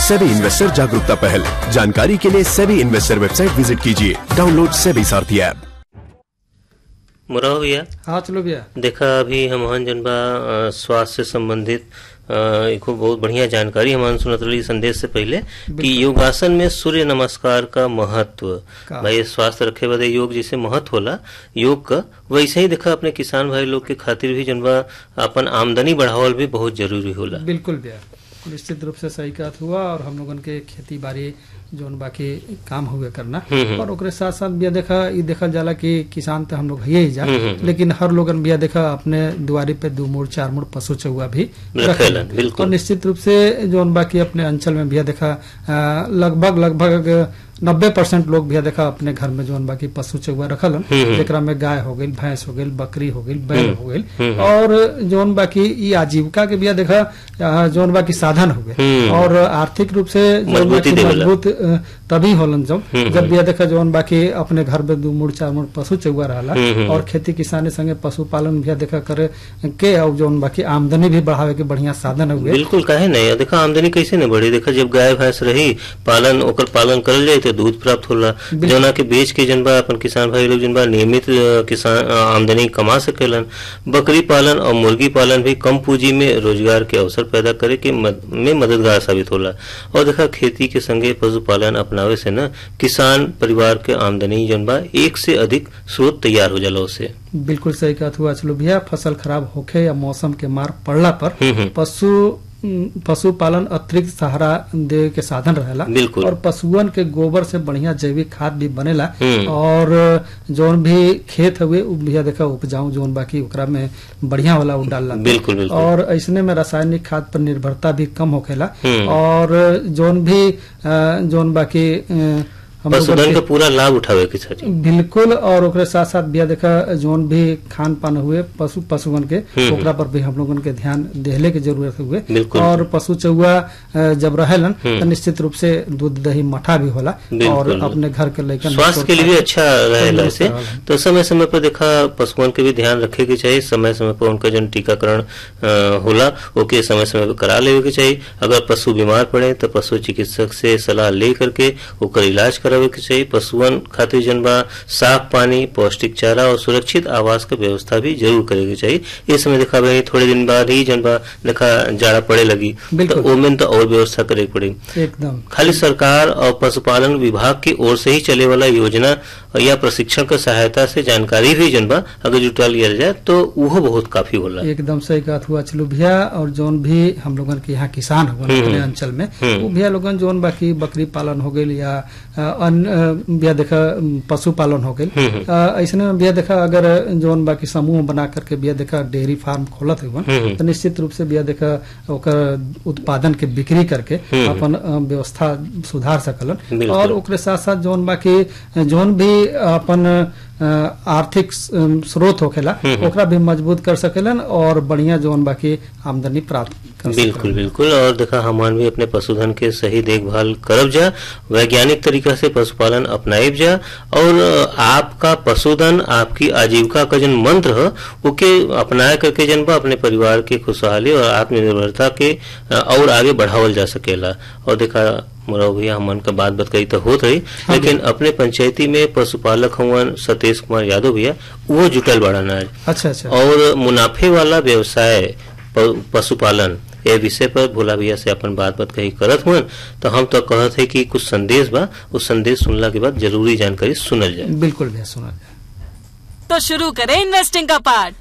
SEBI investor जागरूकता पहल जानकारी के लिए सेबी इन्वेस्टर वेबसाइट विजिट कीजिए डाउनलोड सेबी सारथी ऐप मुराव भैया हाँ चलो भैया देखा अभी हमहन जन बा अ, स्वास्थ्य से संबंधित अ, एको बहुत बढ़िया जानकारी हमन सुनत रही संदेश से पहले कि योगासन में सूर्य नमस्कार का महत्व का? भाई स्वास्थ्य रखे बदे योग जैसे महत्व होला योग का वैसे ही देखा अपने किसान भाई लोग के खातिर भी जन बा अपन आमदनी बढ़ावल भी बहुत जरूरी होला बिल्कुल भैया निश्चित रूप से सही बात हुआ और हम लोगन के खेती बाड़ी जोन बाकी काम हुए करना हम्म। और ओकरे साथ साथ बिया देखा ई देखल जाला कि किसान तो हम लोग है ही जा हम्म। लेकिन हर लोगन बिया देखा अपने दुआरी पे दो मूड चार मूड पशु चौवा भी रखेलन, रखेलन। बिल्कुल। और निश्चित रूप से जोन बाकी अपने अंचल में बिया देखा अ, लगभग लगभग नब्बे परसेंट लोग बिया देखा अपने घर में जोन बाकी पशु चौवा रखलन हम्म। जेकरा में गाय हो गई भैंस हो गई बकरी हो गई बैल हम्म। हो गई हम्म। और जोन बाकी ई आजीविका के बिया देखा अ, जोन बाकी साधन हो गए हम्म। और आर्थिक रूप से जोन मजबूती बाकी देवेला। मजबूत अ, तभी होलन जब हम्म। जब बिया देखा जोन बाकी अपने घर में दू मूड चार मूड पशु चौवा रहला हम्म। और खेती किसानी संगे पशुपालन बिया देखा करे के और जोन बाकी आमदनी भी बढ़ावे के बढ़िया साधन हुए बिल्कुल काहे नहीं देखा आमदनी कैसे न बढ़ी देखा जब गाय भैंस रही पालन ओकर पालन करल जाए तो दूध प्राप्त होला बिल्कुल। जौना के बेच के जनबा अपन किसान भाई लोग जनबा नियमित अ, किसान अ, आमदनी कमा सकेलन बकरी पालन और मुर्गी पालन भी कम पूंजी में रोजगार के अवसर पैदा करे के मद, में मददगार साबित होला और देखा खेती के संगे पशुपालन अपनावे से न किसान परिवार के आमदनी जनबा एक से अधिक स्रोत तैयार हो जाला उससे बिल्कुल सही कहत हुआ चलो भैया फसल खराब होखे या मौसम के मार पड़ला पर हम्म, हम्म। पशु उम, पशुपालन अतिरिक्त सहारा दे के साधन रहेला बिल्कुल। और पशुअन के गोबर से बढ़िया जैविक खाद भी बनेला हम्म। और जोन भी खेत हुए उ भैया देखा उपजाऊ जोन बाकी ओकरा में बढ़िया वाला उ डालला बिल्कुल, बिल्कुल। और ऐसने में रासायनिक खाद पर निर्भरता भी कम होखेला हम्म। और जोन भी अ, जोन बाकी अ, हम लोगन पशुधन के- का पूरा लाभ उठावे के चाहिए बिल्कुल और ओकरे साथ साथ बिया देखा जोन भी खान पान हुए पशु पशुगन के हम्म। ओकरा पर भी हम लोगन के ध्यान देहले के जरूरत हुए बिल्कुल। और पशु चौवा अ, जब रहेलन हम्म। तो निश्चित रूप से दूध दही मठा भी होला और बिल्कुल। अपने घर के लेकर स्वास्थ्य के लिए भी अच्छा रहेला तंदुरुस्त इसे रहेला। तो समय समय पर देखा पशुओं के भी ध्यान रखे के चाहिए समय समय पर उनका जो टीकाकरण अ, होला ओके समय समय पर करा लेवे के चाहिए अगर पशु बीमार पड़े तो पशु चिकित्सक से सलाह ले करके ओकर इलाज करावे के चाहिए पशुअन खातिर जन बा साफ पानी पौष्टिक चारा और सुरक्षित आवास के व्यवस्था भी जरूर करे के चाहिए इस समय देखा भाई थोड़े दिन बाद ही जन बा देखा जाड़ा पड़े लगी तो बिल्कुल। ओमेन तो और व्यवस्था करे के पड़ी एकदम खाली सरकार और पशुपालन विभाग की ओर से ही चले वाला योजना या प्रशिक्षण के सहायता से जानकारी भी जनबा अगर जुटा लिया जाए तो वो बहुत काफी होला एकदम सही बात हुआ चलो भैया और जोन भी हम लोगन के यहाँ किसान हुआ हम्म। अपने अंचल में हम्म। वो भैया लोगन जोन बाकी बकरी पालन हो गई या अ, अन्य अ, भैया देखा अम, पशु पालन हो गई हम्म। ऐसे में भैया देखा अगर जोन बाकी समूह बना करके भैया देखा डेयरी फार्म खोलत हुआ हम्म। तो निश्चित रूप से भैया देखा ओकर उत्पादन के बिक्री करके हम्म। अपन अ, व्यवस्था सुधार सकलन बिल्कुल। और ओकरे साथ साथ जोन बाकी जोन भी अपन अ, आर्थिक अम, स्रोत होखेला हम्म। ओकरा भी मजबूत कर सकेलन और बढ़िया जोन बाकी आमदनी प्राप्त कर बिल्कुल सकेलन। बिल्कुल और देखा हमान भी अपने पशुधन के सही देखभाल करब जा वैज्ञानिक तरीका से पशुपालन अपनाइब जा और अ, आपका पशुधन आपकी आजीविका का जन मंत्र है ओके अपनाए करके जन बा अपने परिवार के खुशहाली और आत्मनिर्भरता के अ, और आगे बढ़ावल जा सकेला और देखा मुराव भैया हमन का बात बात कही तो होत रही हाँ लेकिन अपने पंचायती में पशुपालक हुआ सतीश कुमार यादव भैया वो जुटल बड़ा आज अच्छा अच्छा और मुनाफे वाला व्यवसाय प- पशुपालन ये विषय पर भोला भैया से अपन बात बात कही करत हुआ तो हम तो कहत है कि कुछ संदेश बा उस संदेश सुनला के बाद जरूरी जानकारी सुनल जाए बिल्कुल भैया सुना जाए तो शुरू करें इन्वेस्टिंग का पार्ट